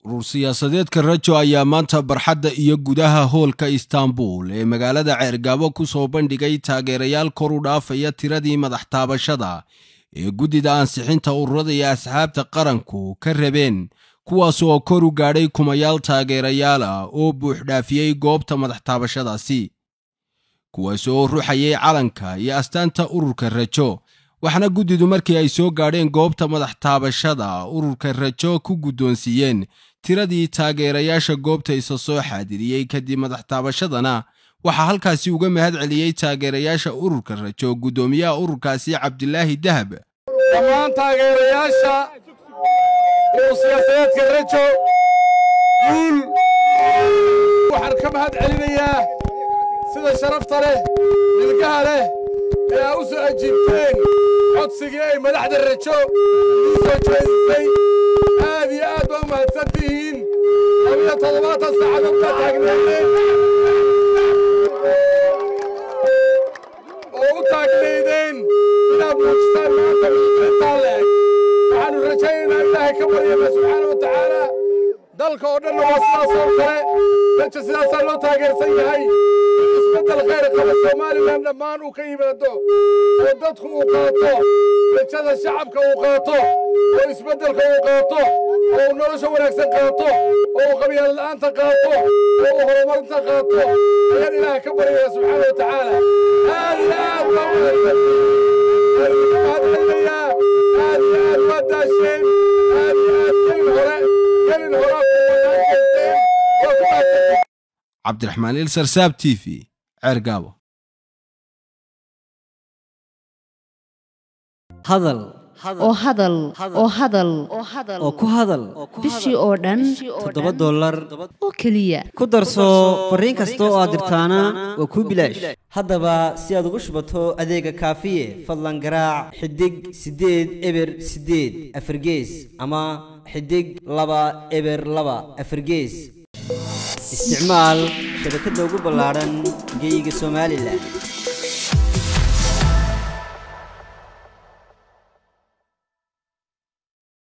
urur siyaasadeedka rajo ayaa maanta barxadda iyo gudaha hoolka istaanbul ee magaalada ceergaabo ku soo bandhigay taageerayaal kor u dhaafaya tiradii madax taabashada ee guddida ansixinta ururada iyo asxaabta qaranku ka rabeen kuwaas oo kor u gaadhay kumayaal taageerayaal ah oo buuxdhaafiyey goobta madax taabashadaasi kuwaas oo ruxayay calanka iyo astaanta ururka rajo waxaana guddidu markii ay soo gaadheen goobta madax taabashada ururka rajo ku guddoonsiiyeen tiradii taageerayaasha goobta isa soo xaadiriyey kadib madax taabashadana waxaa halkaasi uga mahad celiyey taageerayaasha ururka rajo guddoomiyaha ururkaasi cabdilaahi dahab dhammaan taageerayaasha urur siyaasadeedka rajo guul waxaan ka mahad celinayaa sida sharafta leh milgaha leh ee aa u soo ajiibteen codsigii ay madaxda rajo ii soo jeedisay aad iyo aad baa u mahadsan tihiin labiyo toddobaatan saacadood baa taagnaydeen oo u taagnaydeen inaad muujisaan maanta intaa leeg waxaannu rajaynaynaa ilaahay ka baryana subxaana wa tacaala dalka oo dhanna waa sidaasoo kale rajo sidaasaa loo taageersan yahay isbeddel khayr qaba somalilan dhammaan uu ka yimaado oo dadku uu qaato rajada shacabka uu qaato oo isbeddelka uu qaato oo uu nolosha wanaagsan qaato oo uu qabyaalala'aanta qaato oo uu horumarinta qaato ayaan ilaaha ka baryaya subxaana wa tacaala aad iyo aad baa mahadcelinayaa aad iyo aad waa daasheen aad iyo aad gelin hore gelin hore kuwanaan geysteen waa ku mahadsan cabdiraxmaan ilsar saab t v ceergaabo hadal oo hadal oo hadal oo ku hadal bishii oo dhan toddoba dollar oo keliya ku darso fariin kasta oo aad dirtaana waa kuu bilaash haddaba si aad ugu shubato adeega kaafiye fadlan garaac xidig siddeed eber siddeed afargees ama xidig laba eber laba afargees isticmaal shabakadda ugu ballaadhan geyga somalilan